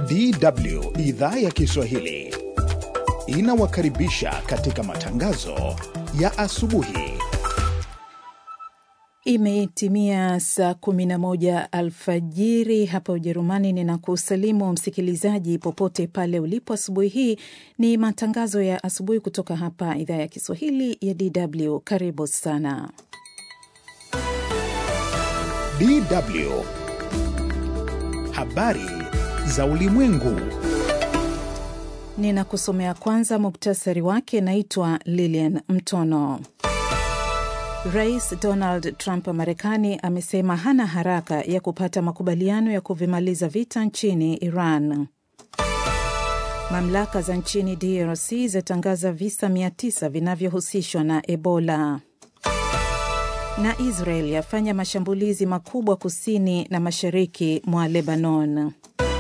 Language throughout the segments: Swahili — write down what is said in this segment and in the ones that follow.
DW idhaa ya Kiswahili inawakaribisha katika matangazo ya asubuhi. Imetimia saa 11 alfajiri hapa Ujerumani. Ninakusalimu msikilizaji popote pale ulipo. Asubuhi hii ni matangazo ya asubuhi kutoka hapa idhaa ya Kiswahili ya DW. Karibu sana. DW habari za ulimwengu. Ninakusomea kwanza muktasari wake. Naitwa Lilian Mtono. Rais Donald Trump wa Marekani amesema hana haraka ya kupata makubaliano ya kuvimaliza vita nchini Iran. Mamlaka za nchini DRC zatangaza visa 900 vinavyohusishwa na Ebola. Na Israel yafanya mashambulizi makubwa kusini na mashariki mwa Lebanon.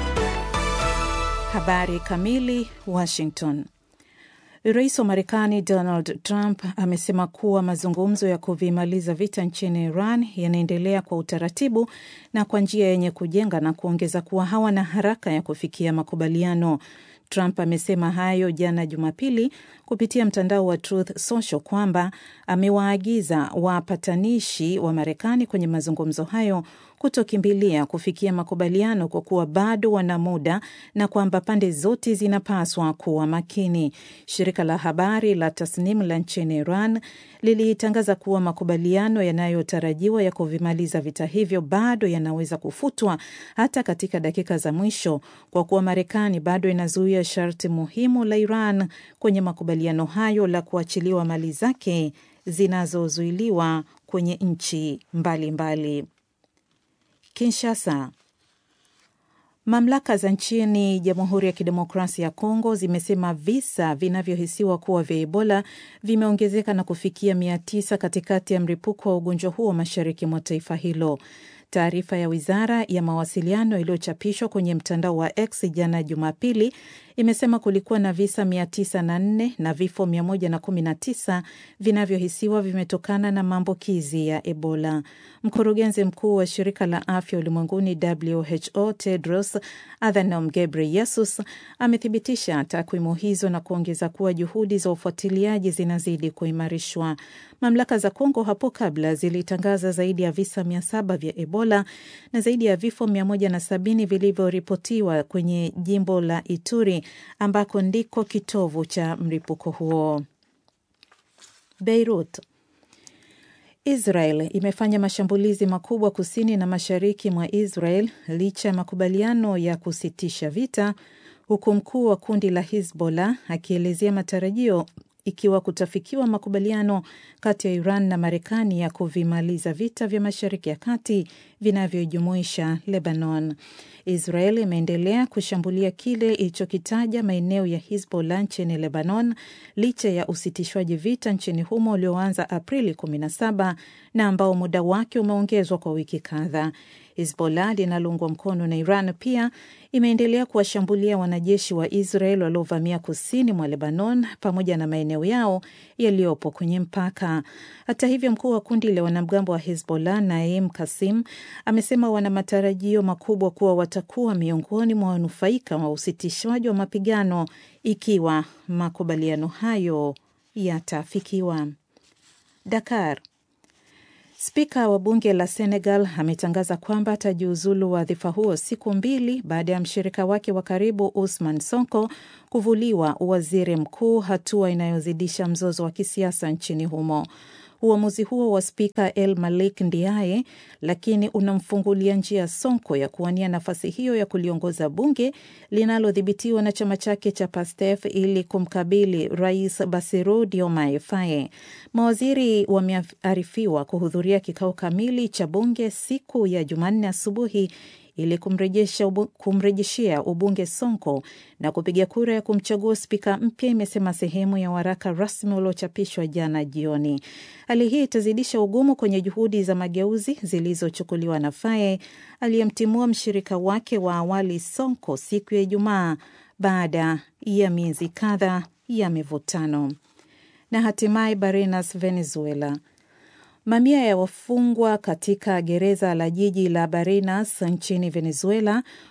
Habari kamili. Washington. Rais wa Marekani Donald Trump amesema kuwa mazungumzo ya kuvimaliza vita nchini Iran yanaendelea kwa utaratibu na kwa njia yenye kujenga na kuongeza kuwa hawana haraka ya kufikia makubaliano. Trump amesema hayo jana Jumapili kupitia mtandao wa Truth Social kwamba amewaagiza wapatanishi wa Marekani kwenye mazungumzo hayo kutokimbilia kufikia makubaliano kwa kuwa bado wana muda na kwamba pande zote zinapaswa kuwa makini. Shirika la habari la Tasnim la nchini Iran lilitangaza kuwa makubaliano yanayotarajiwa ya kuvimaliza vita hivyo bado yanaweza kufutwa hata katika dakika za mwisho kwa kuwa Marekani bado inazuia sharti muhimu la Iran kwenye makubaliano hayo la kuachiliwa mali zake zinazozuiliwa kwenye nchi mbalimbali. Kinshasa. Mamlaka za nchini Jamhuri ya Kidemokrasia ya Kongo zimesema visa vinavyohisiwa kuwa vya Ebola vimeongezeka na kufikia mia tisa katikati ya mlipuko wa ugonjwa huo mashariki mwa taifa hilo. Taarifa ya wizara ya mawasiliano iliyochapishwa kwenye mtandao wa X jana Jumapili imesema kulikuwa na visa 904 na vifo 119 vinavyohisiwa vimetokana na maambukizi ya Ebola. Mkurugenzi mkuu wa shirika la afya ulimwenguni WHO Tedros Adhanom Ghebreyesus amethibitisha takwimu hizo na kuongeza kuwa juhudi za ufuatiliaji zinazidi kuimarishwa. Mamlaka za Kongo hapo kabla zilitangaza zaidi ya visa 700 vya Ebola na zaidi ya vifo 170 vilivyoripotiwa kwenye jimbo la Ituri ambako ndiko kitovu cha mlipuko huo. Beirut. Israel imefanya mashambulizi makubwa kusini na mashariki mwa Israel licha ya makubaliano ya kusitisha vita, huku mkuu wa kundi la Hizbollah akielezea matarajio ikiwa kutafikiwa makubaliano kati ya Iran na Marekani ya kuvimaliza vita vya Mashariki ya Kati vinavyojumuisha Lebanon. Israel imeendelea kushambulia kile ilichokitaja maeneo ya Hizbollah nchini Lebanon licha ya usitishwaji vita nchini humo ulioanza Aprili 17 na ambao muda wake umeongezwa kwa wiki kadhaa. Hizbollah linaloungwa mkono na Iran pia imeendelea kuwashambulia wanajeshi wa Israel waliovamia kusini mwa Lebanon pamoja na maeneo yao yaliyopo kwenye mpaka. Hata hivyo, mkuu wa kundi la wanamgambo wa Hizbollah Naim Kasim amesema wana matarajio makubwa kuwa watakuwa miongoni mwa wanufaika wa usitishwaji wa mapigano ikiwa makubaliano hayo yatafikiwa. Dakar. Spika wa bunge la Senegal ametangaza kwamba atajiuzulu wadhifa huo siku mbili baada ya mshirika wake wa karibu Usman Sonko kuvuliwa uwaziri mkuu, hatua inayozidisha mzozo wa kisiasa nchini humo. Uamuzi huo wa spika El Malik Ndiaye lakini unamfungulia njia Sonko ya kuwania nafasi hiyo ya kuliongoza bunge linalodhibitiwa na chama chake cha Pastef ili kumkabili rais Bassirou Diomaye Faye. Mawaziri wamearifiwa kuhudhuria kikao kamili cha bunge siku ya Jumanne asubuhi ili kumrejeshea ubunge Sonko na kupiga kura ya kumchagua spika mpya, imesema sehemu ya waraka rasmi uliochapishwa jana jioni. Hali hii itazidisha ugumu kwenye juhudi za mageuzi zilizochukuliwa na Faye aliyemtimua mshirika wake wa awali Sonko siku ya Ijumaa baada ya miezi kadhaa ya mivutano. Na hatimaye Barinas, Venezuela. Mamia ya wafungwa katika gereza la jiji la Barinas nchini Venezuela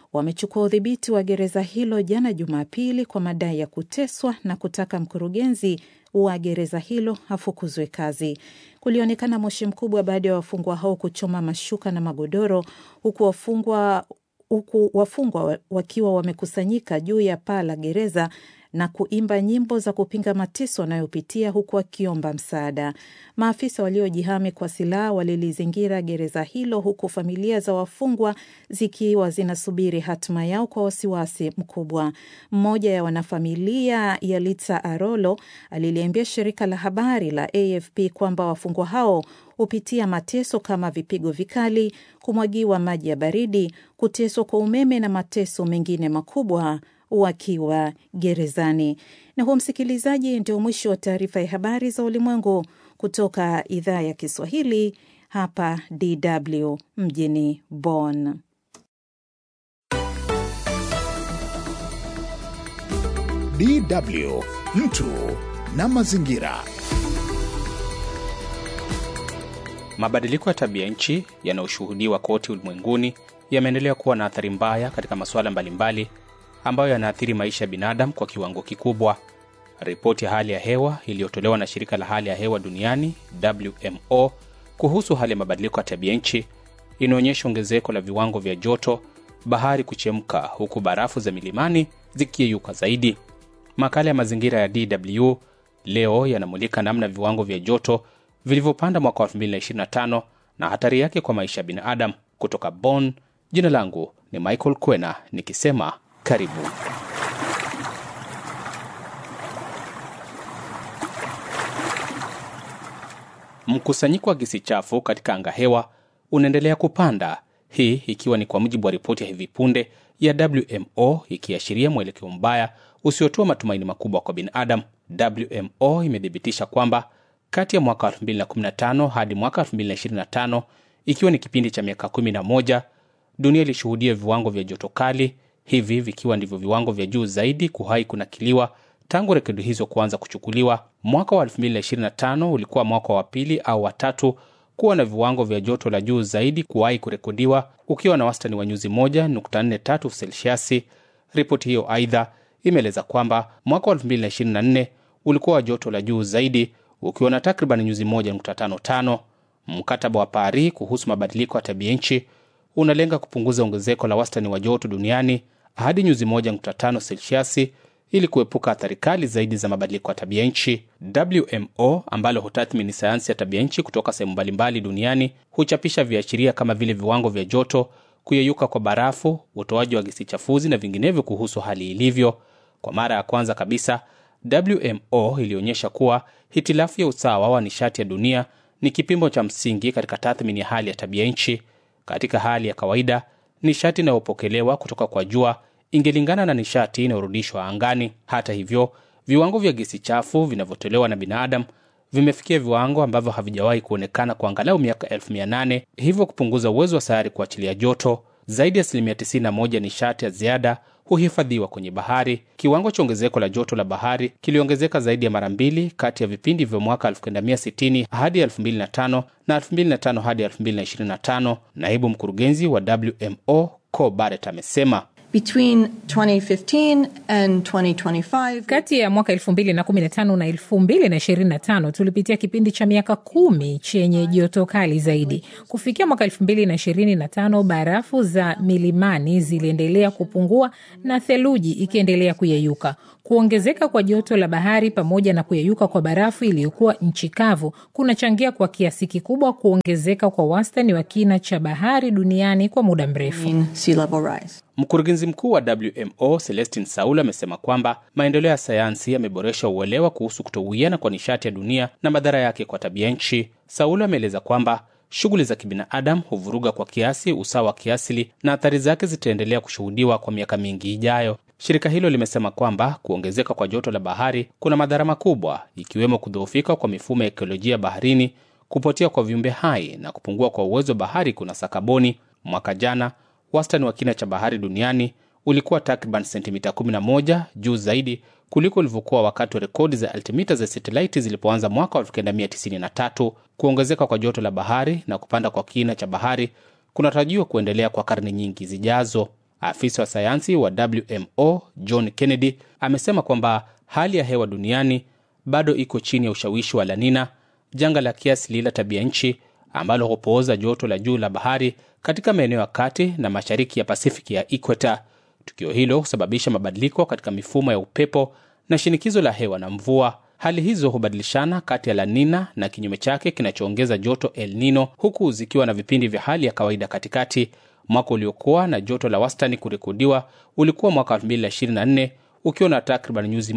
wamechukua udhibiti wa gereza hilo jana Jumapili kwa madai ya kuteswa na kutaka mkurugenzi wa gereza hilo afukuzwe kazi. Kulionekana moshi mkubwa baada ya wafungwa hao kuchoma mashuka na magodoro huku wafungwa huku wafungwa wakiwa wamekusanyika juu ya paa la gereza na kuimba nyimbo za kupinga mateso wanayopitia huku wakiomba msaada. Maafisa waliojihami kwa silaha walilizingira gereza hilo huku familia za wafungwa zikiwa zinasubiri hatima yao kwa wasiwasi mkubwa. Mmoja ya wanafamilia ya Litsa Arolo aliliambia shirika la habari la AFP kwamba wafungwa hao hupitia mateso kama vipigo vikali, kumwagiwa maji ya baridi, kuteswa kwa umeme na mateso mengine makubwa wakiwa gerezani. Na huo, msikilizaji, ndio mwisho wa taarifa ya habari za ulimwengu kutoka idhaa ya Kiswahili hapa DW mjini Bonn. DW mtu na mazingira. Mabadiliko ya tabia nchi yanayoshuhudiwa kote ulimwenguni yameendelea kuwa na athari mbaya katika masuala mbalimbali ambayo yanaathiri maisha ya binadamu kwa kiwango kikubwa. Ripoti ya hali ya hewa iliyotolewa na shirika la hali ya hewa duniani WMO kuhusu hali ya mabadiliko ya tabia nchi inaonyesha ongezeko la viwango vya joto, bahari kuchemka, huku barafu za milimani zikiyeyuka zaidi. Makala ya mazingira ya DW leo yanamulika namna viwango vya joto vilivyopanda mwaka wa 2025 na hatari yake kwa maisha ya binadamu. Kutoka Bonn, jina langu ni Michael Kwena nikisema karibu. Mkusanyiko wa gesi chafu katika anga hewa unaendelea kupanda, hii ikiwa ni kwa mujibu wa ripoti ya hivi punde ya WMO ikiashiria mwelekeo mbaya usiotoa matumaini makubwa kwa binadamu. WMO imethibitisha kwamba kati ya mwaka 2015 hadi mwaka 2025, ikiwa ni kipindi cha miaka 11, dunia ilishuhudia viwango vya joto kali, hivi vikiwa ndivyo viwango vya juu zaidi kuwahi kunakiliwa tangu rekodi hizo kuanza kuchukuliwa. Mwaka wa 2025 ulikuwa mwaka wa pili au watatu kuwa na viwango vya joto la juu zaidi kuwahi kurekodiwa ukiwa na wastani wa nyuzi 1.43 selsiasi. Ripoti hiyo aidha imeeleza kwamba mwaka wa 2024 ulikuwa wa joto la juu zaidi ukiwa na takriban nyuzi 1.55. Mkataba wa Paris kuhusu mabadiliko ya tabia nchi unalenga kupunguza ongezeko la wastani wa joto duniani hadi nyuzi 1.5 selsiasi ili kuepuka athari kali zaidi za mabadiliko ya tabia nchi. WMO ambalo hutathmini sayansi ya tabia nchi kutoka sehemu mbalimbali duniani huchapisha viashiria kama vile viwango vya joto, kuyeyuka kwa barafu, utoaji wa gesi chafuzi na vinginevyo kuhusu hali ilivyo. Kwa mara ya kwanza kabisa, WMO ilionyesha kuwa hitilafu ya usawa wa nishati ya dunia ni kipimo cha msingi katika tathmini ya hali ya tabia nchi. Katika hali ya kawaida, nishati inayopokelewa kutoka kwa jua ingelingana na nishati inayorudishwa angani. Hata hivyo, viwango vya gesi chafu vinavyotolewa na binadamu vimefikia viwango ambavyo havijawahi kuonekana kwa angalau miaka elfu mia nane hivyo kupunguza uwezo wa sayari kuachilia joto. Zaidi ya asilimia 91 nishati ya ziada huhifadhiwa kwenye bahari. Kiwango cha ongezeko la joto la bahari kiliongezeka zaidi ya mara mbili kati ya vipindi vya mwaka 1960 hadi 2005 na 2005 hadi 2025. Naibu mkurugenzi wa WMO Co Barrett amesema Between 2015 and 2025, Kati ya mwaka 2015 na 2025 tulipitia kipindi cha miaka kumi chenye joto kali zaidi. Kufikia mwaka 2025, barafu za milimani ziliendelea kupungua na theluji ikiendelea kuyeyuka. Kuongezeka kwa joto la bahari pamoja na kuyeyuka kwa barafu iliyokuwa nchi kavu kunachangia kwa kiasi kikubwa kuongezeka kwa wastani wa kina cha bahari duniani kwa muda mrefu. in sea level rise. Mkurugenzi mkuu wa WMO Celestin Saul amesema kwamba maendeleo ya sayansi yameboresha uelewa kuhusu kutowiana kwa nishati ya dunia na madhara yake kwa tabia nchi. Saul ameeleza kwamba shughuli za kibinadamu huvuruga kwa kiasi usawa wa kiasili na athari zake zitaendelea kushuhudiwa kwa miaka mingi ijayo. Shirika hilo limesema kwamba kuongezeka kwa joto la bahari kuna madhara makubwa, ikiwemo kudhoofika kwa mifumo ya ekolojia baharini, kupotea kwa viumbe hai na kupungua kwa uwezo wa bahari kunasa kaboni. Mwaka jana wastani wa kina cha bahari duniani ulikuwa takriban sentimita 11 juu zaidi kuliko ulivyokuwa wakati wa rekodi za altimita za satelaiti zilipoanza mwaka wa 1993. Kuongezeka kwa joto la bahari na kupanda kwa kina cha bahari kunatarajiwa kuendelea kwa karne nyingi zijazo. Afisa wa sayansi wa WMO John Kennedy amesema kwamba hali ya hewa duniani bado iko chini ya ushawishi wa La Nina, janga la kiasili la tabia nchi ambalo hupooza joto la juu la bahari katika maeneo ya kati na mashariki ya Pasifiki ya ikweta. Tukio hilo husababisha mabadiliko katika mifumo ya upepo na shinikizo la hewa na mvua. Hali hizo hubadilishana kati ya La Nina na kinyume chake kinachoongeza joto El Nino, huku zikiwa na vipindi vya hali ya kawaida katikati. Mwaka uliokuwa na joto la wastani kurekodiwa ulikuwa mwaka 2024 ukiwa na takriban nyuzi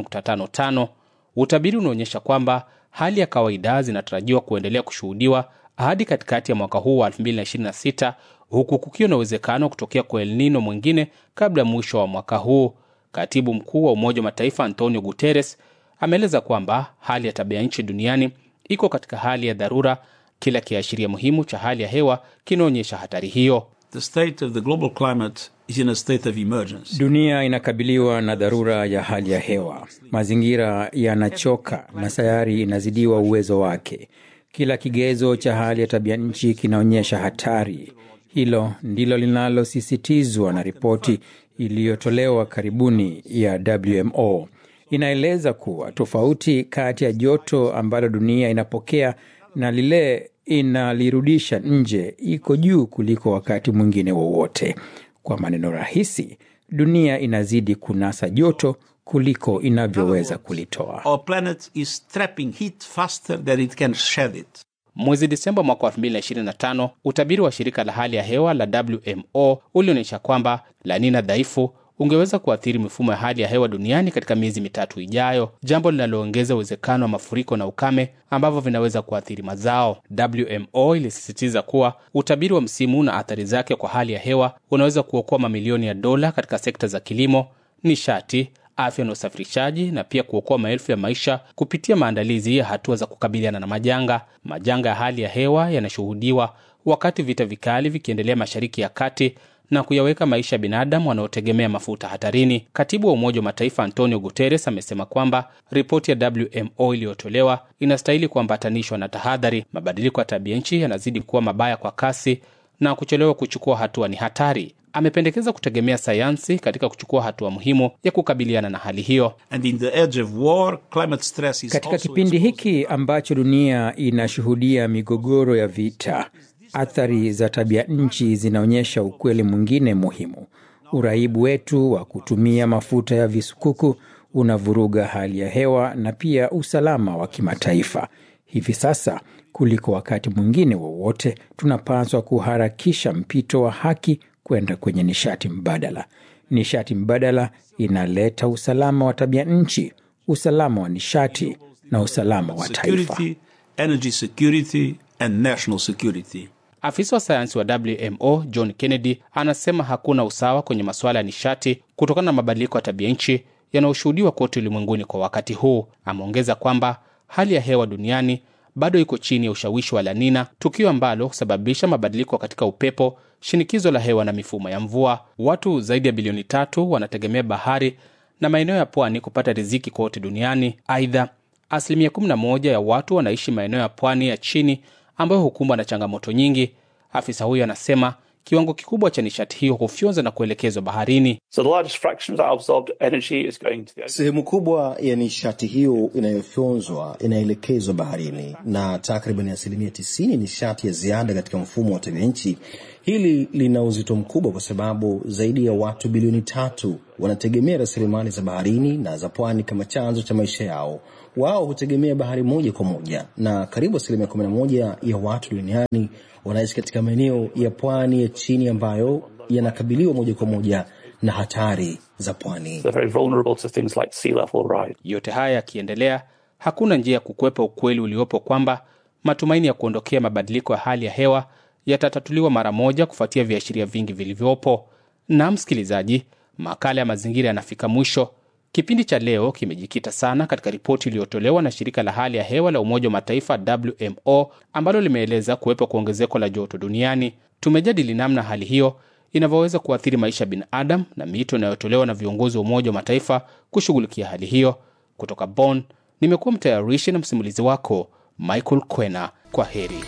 1.55. Utabiri unaonyesha kwamba hali ya kawaida zinatarajiwa kuendelea kushuhudiwa hadi katikati ya mwaka huu wa 2026 huku kukiwa na uwezekano kutokea kwa El Nino mwingine kabla ya mwisho wa mwaka huu. Katibu mkuu wa Umoja wa Mataifa Antonio Guterres ameeleza kwamba hali ya tabia nchi duniani iko katika hali ya dharura. Kila kiashiria muhimu cha hali ya hewa kinaonyesha hatari hiyo. The state of the global climate is in a state of emergency. Dunia inakabiliwa na dharura ya hali ya hewa, mazingira yanachoka na sayari inazidiwa uwezo wake. Kila kigezo cha hali ya tabia nchi kinaonyesha hatari. Hilo ndilo linalosisitizwa na ripoti iliyotolewa karibuni ya WMO. Inaeleza kuwa tofauti kati ya joto ambalo dunia inapokea na lile inalirudisha nje iko juu kuliko wakati mwingine wowote. Kwa maneno rahisi, dunia inazidi kunasa joto kuliko inavyoweza kulitoa. Our planet is trapping heat faster than it can shed it. Mwezi Disemba mwaka 2025 utabiri wa shirika la hali ya hewa la WMO ulionyesha kwamba La Nina dhaifu ungeweza kuathiri mifumo ya hali ya hewa duniani katika miezi mitatu ijayo, jambo linaloongeza uwezekano wa mafuriko na ukame ambavyo vinaweza kuathiri mazao. WMO ilisisitiza kuwa utabiri wa msimu na athari zake kwa hali ya hewa unaweza kuokoa mamilioni ya dola katika sekta za kilimo, nishati, afya na usafirishaji na pia kuokoa maelfu ya maisha kupitia maandalizi ya hatua za kukabiliana na majanga. Majanga ya hali ya hewa yanashuhudiwa wakati vita vikali vikiendelea Mashariki ya Kati na kuyaweka maisha ya binadamu wanaotegemea mafuta hatarini. Katibu wa Umoja wa Mataifa Antonio Guterres amesema kwamba ripoti ya WMO iliyotolewa inastahili kuambatanishwa na tahadhari. Mabadiliko ya tabia nchi yanazidi kuwa mabaya kwa kasi na kuchelewa kuchukua hatua ni hatari. Amependekeza kutegemea sayansi katika kuchukua hatua muhimu ya kukabiliana na hali hiyo. And in the edge of war, climate stress is Katika also kipindi exposed. hiki ambacho dunia inashuhudia migogoro ya vita, athari za tabia nchi zinaonyesha ukweli mwingine muhimu. Uraibu wetu wa kutumia mafuta ya visukuku unavuruga hali ya hewa na pia usalama wa kimataifa. Hivi sasa kuliko wakati mwingine wowote, tunapaswa kuharakisha mpito wa haki kwenda kwenye nishati mbadala. Nishati mbadala inaleta usalama wa tabia nchi, usalama wa nishati na usalama wa taifa. security, energy security, and national security. Afisa wa sayansi wa WMO John Kennedy anasema hakuna usawa kwenye masuala ya nishati kutokana na mabadiliko ya tabia nchi yanayoshuhudiwa kote ulimwenguni kwa wakati huu. Ameongeza kwamba hali ya hewa duniani bado iko chini ya ushawishi wa La Nina, tukio ambalo husababisha mabadiliko katika upepo, shinikizo la hewa na mifumo ya mvua. Watu zaidi ya bilioni tatu wanategemea bahari na maeneo ya pwani kupata riziki kote duniani. Aidha, asilimia 11 ya watu wanaishi maeneo ya pwani ya chini ambayo hukumbwa na changamoto nyingi. Afisa huyo anasema kiwango kikubwa cha nishati hiyo hufyonza na kuelekezwa baharini. So the largest fraction of that absorbed energy is going to the ocean. Sehemu kubwa ya nishati hiyo inayofyonzwa inaelekezwa baharini na takriban asilimia tisini nishati ya ziada katika mfumo wa tabia nchi. Hili lina uzito mkubwa kwa sababu zaidi ya watu bilioni tatu wanategemea rasilimali za baharini na za pwani kama chanzo cha maisha yao. Wao hutegemea bahari moja kwa moja, na karibu asilimia kumi na moja ya watu duniani wanaishi katika maeneo ya pwani ya chini ambayo yanakabiliwa moja kwa moja na hatari za pwani. They're very vulnerable to things like sea level rise. Yote haya yakiendelea, hakuna njia ya kukwepa ukweli uliopo kwamba matumaini ya kuondokea mabadiliko ya hali ya hewa yatatatuliwa mara moja kufuatia viashiria vingi vilivyopo. Na msikilizaji, makala ya mazingira yanafika mwisho. Kipindi cha leo kimejikita sana katika ripoti iliyotolewa na shirika la hali ya hewa la Umoja wa Mataifa WMO ambalo limeeleza kuwepo kwa ongezeko la joto duniani. Tumejadili namna hali hiyo inavyoweza kuathiri maisha ya binadamu na miito inayotolewa na viongozi wa Umoja wa Mataifa kushughulikia hali hiyo. Kutoka Bonn, nimekuwa mtayarishi na msimulizi wako Michael Kwena. Kwa heri.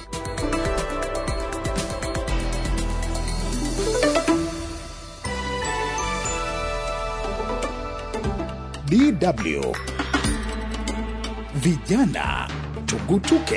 DW Vijana Tugutuke.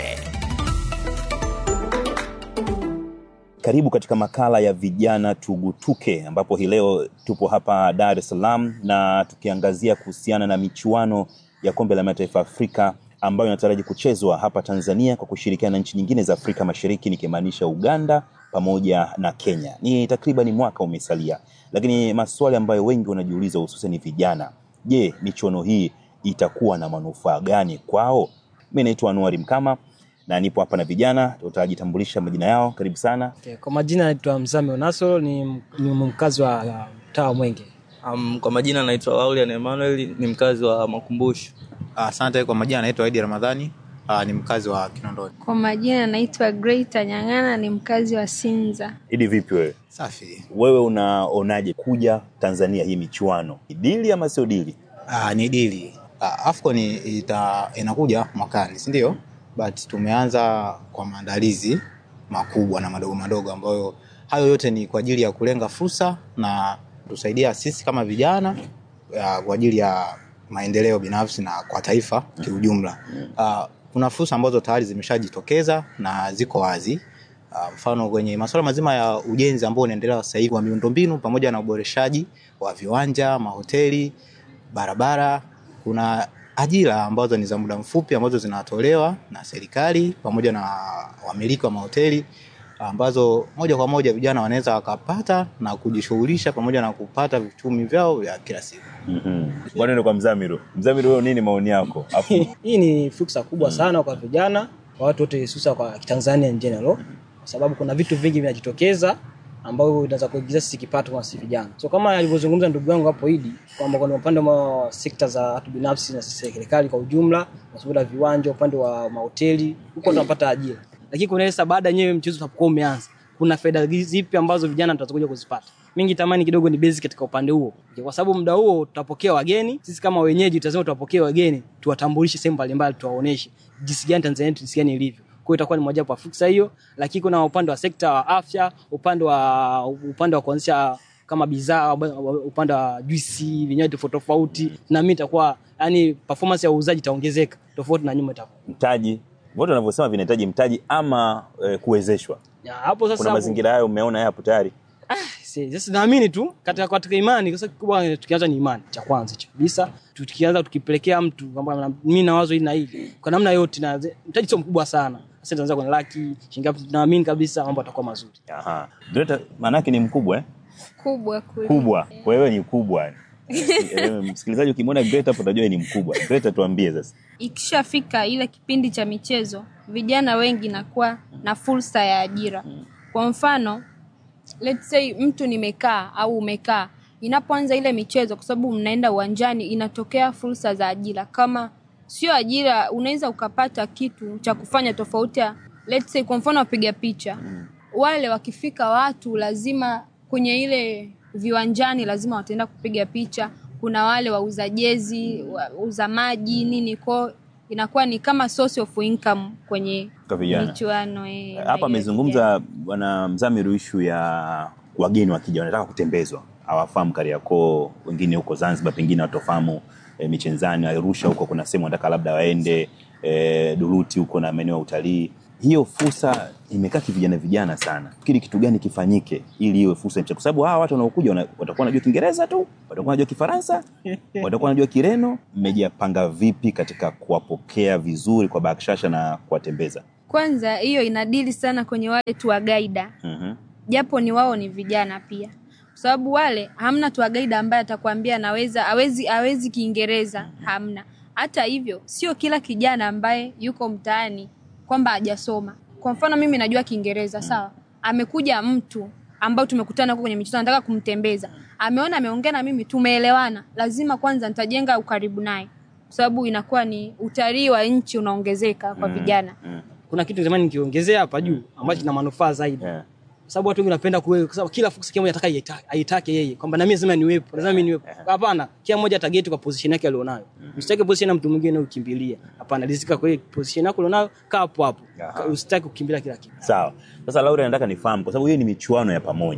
Karibu katika makala ya vijana tugutuke, ambapo hii leo tupo hapa Dar es Salaam na tukiangazia kuhusiana na michuano ya kombe la mataifa Afrika ambayo inataraji kuchezwa hapa Tanzania kwa kushirikiana na nchi nyingine za Afrika Mashariki, nikimaanisha Uganda pamoja na Kenya. Ni takriban mwaka umesalia, lakini maswali ambayo wengi wanajiuliza hususan ni vijana, je, michuano hii itakuwa na manufaa gani kwao? Mimi naitwa Anuari Mkama na nipo hapa na vijana, tutajitambulisha majina yao. Karibu sana. Okay, kwa majina naitwa Mzame Onaso ni, ni mkazi wa uh, mtaa wa Mwenge. Um, kwa majina naitwa Laulian Emmanuel ni mkazi wa Makumbusho. Asante. Kwa majina naitwa Aidi Ramadhani uh, ni mkazi wa Kinondoni. Kwa majina naitwa Greita Nyang'ana ni mkazi wa Sinza. Idi, vipi wewe? Safi. Wewe unaonaje kuja Tanzania hii michuano, ni dili ama sio dili? Uh, ni dili. Uh, AFCON ita, inakuja mwakani, si ndio? But tumeanza kwa maandalizi makubwa na madogo madogo ambayo hayo yote ni kwa ajili ya kulenga fursa na tusaidia sisi kama vijana uh, kwa ajili ya maendeleo binafsi na kwa taifa kiujumla. Uh, kuna fursa ambazo tayari zimeshajitokeza na ziko wazi. Uh, mfano kwenye masuala mazima ya ujenzi ambao unaendelea sasa hivi wa miundombinu pamoja na uboreshaji wa viwanja, mahoteli, barabara, kuna ajira ambazo ni za muda mfupi ambazo zinatolewa na serikali pamoja na wamiliki wa mahoteli ambazo moja kwa moja vijana wanaweza wakapata na kujishughulisha pamoja na kupata vichumi vyao vya kila siku. mm Bwana ni kwa Mzamiru. Mzamiru, wewe nini maoni yako? Afu Hii ni fursa kubwa sana kwa vijana, kwa watu wote, hususa kwa Tanzania in general, kwa sababu kuna vitu vingi vinajitokeza ambavyo vinaweza kuingiza sisi kipato kwa sisi vijana. So kama alivyozungumza ndugu yangu hapo Idi kwamba kuna upande wa sekta za watu binafsi na serikali kwa ujumla, masuala ya viwanja, upande wa mahoteli, huko tunapata ajira. Lakini kuna sasa baada yenyewe mchezo unapokuwa umeanza, kuna faida zipi ambazo vijana tutakuja kuzipata? Mingi tamani kidogo ni basic katika upande huo, kwa sababu muda huo tutapokea wageni. Sisi kama wenyeji tutasema tutapokea wageni, tuwatambulishe sehemu mbalimbali, tuwaoneshe jinsi gani Tanzania yetu jinsi gani ilivyo kwa hiyo itakuwa ni mojawapo ya fursa hiyo, lakini kuna upande wa sekta wa afya, upande wa upande wa kuanzisha kama bidhaa, upande wa juisi, vinywaji tofauti tofauti, na mimi itakuwa yani performance ya uuzaji itaongezeka tofauti na nyuma itakuwa. mtaji, wote wanavyosema vinahitaji mtaji ama e, kuwezeshwa. Ya, hapo sasa Kuna mazingira hayo umeona yapo tayari? Si- sasa naamini tu katika katika imani kwa sababu kikubwa tukianza ni imani cha kwanza cha kabisa tukianza tukipelekea mtu kwamba mimi na wazo hili na hili kwa namna yote na mtaji sio mkubwa sana sasa tunaanza kwenye laki shilingi ngapi naamini kabisa mambo yatakuwa mazuri Aha. Greta maana yake ni mkubwa eh? Kubwa kuli. Kubwa. Kwa hiyo ni kubwa. Eh, Msikilizaji ukimwona Greta hapo utajua ni mkubwa. Greta tuambie sasa. Ikishafika ile kipindi cha michezo, vijana wengi nakuwa na fursa ya ajira. Kwa mfano, let's say mtu nimekaa au umekaa, inapoanza ile michezo, kwa sababu mnaenda uwanjani, inatokea fursa za ajira. Kama sio ajira, unaweza ukapata kitu cha kufanya tofauti ya let's say, kwa mfano wapiga picha wale wakifika watu lazima kwenye ile viwanjani lazima wataenda kupiga picha. Kuna wale wauza jezi, wauza maji nini, kwao inakuwa ni kama source of income kwenye Kwa vijana. michuano eh, na Hapa hiyo amezungumza bwana Mzamiru ishu ya wageni wakija wanataka kutembezwa, hawafahamu Kariakoo, wengine huko Zanzibar, pengine watofahamu e, Michenzani, Arusha huko kuna sehemu wanataka labda waende e, Duruti huko na maeneo ya utalii. Hiyo fursa imekaa kivijana vijana sana. Fikiri kitu gani kifanyike ili iwe fursa kwa sababu hawa watu wanaokuja wana- watakuwa wanajua Kiingereza tu, watakuwa wanajua Kifaransa, watakuwa wanajua Kireno. Mmejipanga vipi katika kuwapokea vizuri kwa bakshasha na kuwatembeza? Kwanza hiyo inadili sana kwenye wale tour guide, Mhm. japo ni wao ni vijana pia, kwa sababu wale hamna tour guide ambaye atakwambia anaweza hawezi hawezi Kiingereza, hamna. Hata hivyo, sio kila kijana ambaye yuko mtaani kwamba hajasoma. Kwa mfano mimi najua Kiingereza sawa, amekuja mtu ambao tumekutana huko kwenye michezo, nataka kumtembeza, ameona ameongea na mimi, tumeelewana, lazima kwanza nitajenga ukaribu naye, kwa sababu inakuwa ni utalii wa nchi unaongezeka kwa vijana. kuna kitu zamani nikiongezea hapa juu ambacho kina manufaa zaidi kwa sababu watu wengi wanapenda kuwe kwa sababu kila fursa kila mmoja ataka aitake- aitake yeye kwamba na mimi lazima niwepo lazima mimi niwepo hapana kila mmoja atageti kwa position yake alionayo usitake position ya mtu mwingine ukimbilia hapana rizika kwa ile position yako alionayo kaa hapo hapo usitake kukimbilia kila kitu Sawa. Sasa Laura, nataka nifahamu kwa sababu hii ni michuano ya pamoja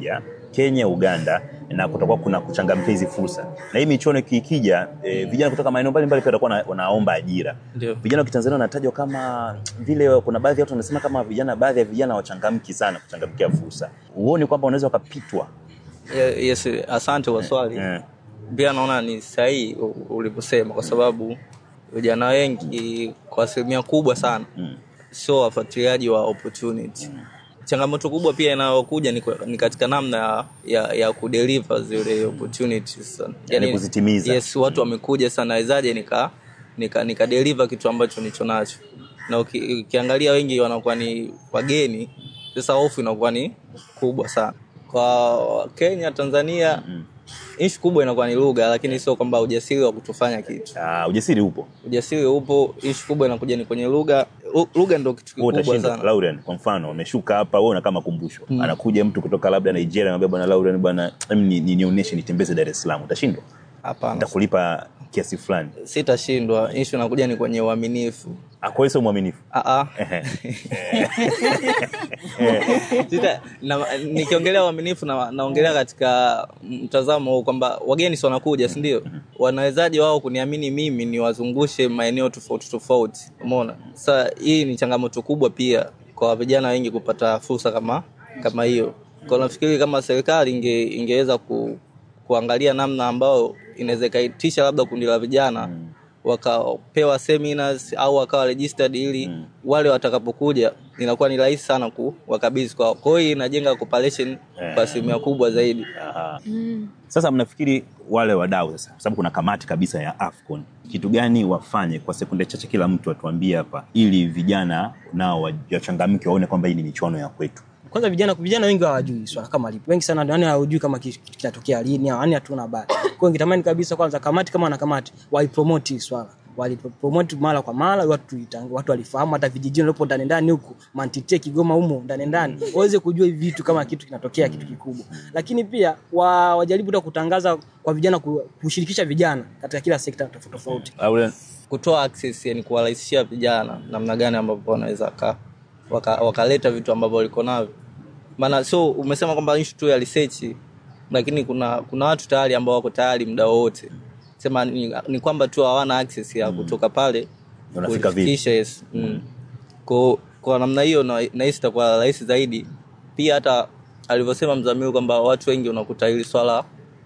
Kenya, Uganda na kutakuwa kuna kuchangamkia hizi fursa. Na hii michuano ikija, e, vijana kutoka maeneo mbalimbali pia watakuwa na- wanaomba ajira. Ndio. Vijana wa Kitanzania wanatajwa kama vile, kuna baadhi ya watu wanasema kama vijana, baadhi ya vijana wachangamki sana kuchangamkia fursa. Huoni kwamba unaweza wakapitwa? Ye- Yes, asante kwa swali. Pia naona ni sahihi u- ulivyosema, kwa sababu vijana wengi kwa asilimia kubwa sana sio wafuatiliaji wa opportunity. Changamoto kubwa pia inayokuja ni, kwa- ni katika namna ya, ya, ya kudeliver zile opportunities. Yani kuzitimiza. Yes, watu wamekuja sana, nawezaje nika nika, nika deliver kitu ambacho nicho nacho, na uki, ukiangalia wengi wanakuwa ni wageni, sasa hofu inakuwa ni kubwa sana kwa Kenya, Tanzania ishu kubwa inakuwa ni lugha, lakini sio kwamba ujasiri wa kutofanya kitu. Uh, ujasiri upo, ujasiri upo. Ishu kubwa inakuja ni kwenye lugha. Lu- Lugha ndo kitu Wewe kikubwa utashinda sana. Lauren, kwa mfano umeshuka hapa wewe una kama kumbusho Mm. anakuja mtu kutoka labda Nigeria anamwambia bwana Lauren bwana em, ni- ni- nionyeshe nitembeze Dar es Salaam utashindwa Hapana, nitakulipa kiasi fulani sitashindwa. Ishu inakuja ni kwenye uaminifu. Ah, kwa hiyo sio mwaminifu Ah, ah. Sita, na, nikiongelea uaminifu na, naongelea katika mtazamo huu kwamba wageni si wanakuja si ndio wanawezaje wao kuniamini mimi niwazungushe maeneo tofauti tofauti umeona sasa hii ni changamoto kubwa pia kwa vijana wengi kupata fursa kama kama hiyo kwa nafikiri kama serikali inge, ingeweza ku, kuangalia namna ambayo inaweza ikaitisha labda kundi la vijana wakapewa seminars au wakawa registered ili wale watakapokuja inakuwa ni rahisi sana kuwakabidhi kwao. Kwa hiyo inajenga cooperation kwa asilimia kubwa zaidi. sasa mnafikiri wale wadau sasa kwa sababu kuna kamati kabisa ya AFCON kitu gani wafanye kwa sekunde chache kila mtu atuambie hapa ili vijana nao wa- wachangamke waone kwamba hii ni michuano ya kwetu kwanza vijana vijana wengi hawajui swala kama lipo wengi sana yani hawajui kama kitu kitu kinatokea lini yani hatuna habari kwa hiyo ningetamani kabisa kwanza kamati kama na kamati waipromote hii swala walipromote mara kwa mara watu itang- watu walifahamu hata vijijini walipo ndani ndani huku mantite Kigoma humo ndani ndani waweze kujua hivi vitu kama kitu kinatokea kitu kikubwa lakini pia wa, wajaribu hata kutangaza kwa vijana ku- kushirikisha vijana katika kila sekta tofauti tofauti Kutoa access yani kuwarahisishia vijana namna gani ambavyo wanaweza waka- waka- wakaleta vitu ambavyo waliko navyo. Maana so umesema kwamba issue tu ya research lakini kuna kuna watu tayari ambao wako tayari muda wote. Sema ni, ni kwamba tu hawana access ya kutoka pale Unafika vipi? kufikisha, yes. Mm. Kwa, kwa namna hiyo na- nahisi itakuwa rahisi zaidi. Pia hata alivyosema Mzamiru kwamba watu wengi unakuta hili swala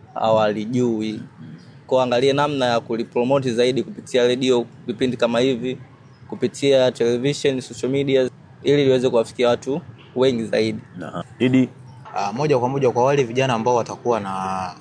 hawalijui. Kwa angalie namna ya kulipromote zaidi kupitia redio, vipindi kama hivi, kupitia television, social media ili liweze kuwafikia watu wengi zaidi. Didi uh, moja kwa moja kwa wale vijana ambao watakuwa na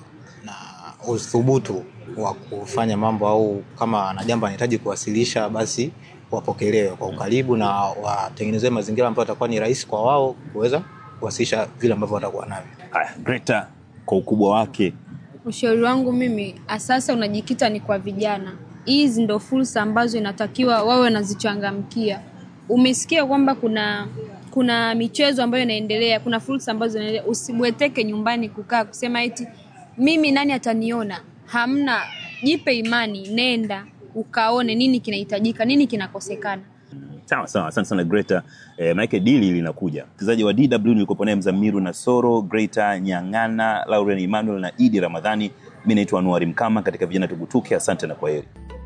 na uthubutu wa kufanya mambo au kama ana jambo anahitaji kuwasilisha basi wapokelewe kwa ukaribu na watengenezewe mazingira ambayo atakuwa ni rahisi kwa wao kuweza kuwasilisha vile ambavyo watakuwa navyo. Haya, Greta kwa ukubwa wake Ushauri wangu mimi asasa unajikita ni kwa vijana. Hizi ndo fursa ambazo inatakiwa wawe wanazichangamkia. Umesikia kwamba kuna kuna michezo ambayo inaendelea, kuna fursa ambazo zinaendelea. Usibweteke nyumbani kukaa kusema eti mimi nani ataniona. Hamna, jipe imani, nenda ukaone nini kinahitajika, nini kinakosekana. sawa sawa asante sana greta eh, maanake dili linakuja mchezaji wa dw nilikopo naye mzamiru na soro greta nyang'ana lauren emmanuel na idi ramadhani mi naitwa anuari mkama katika vijana tugutuke asante na kwa heri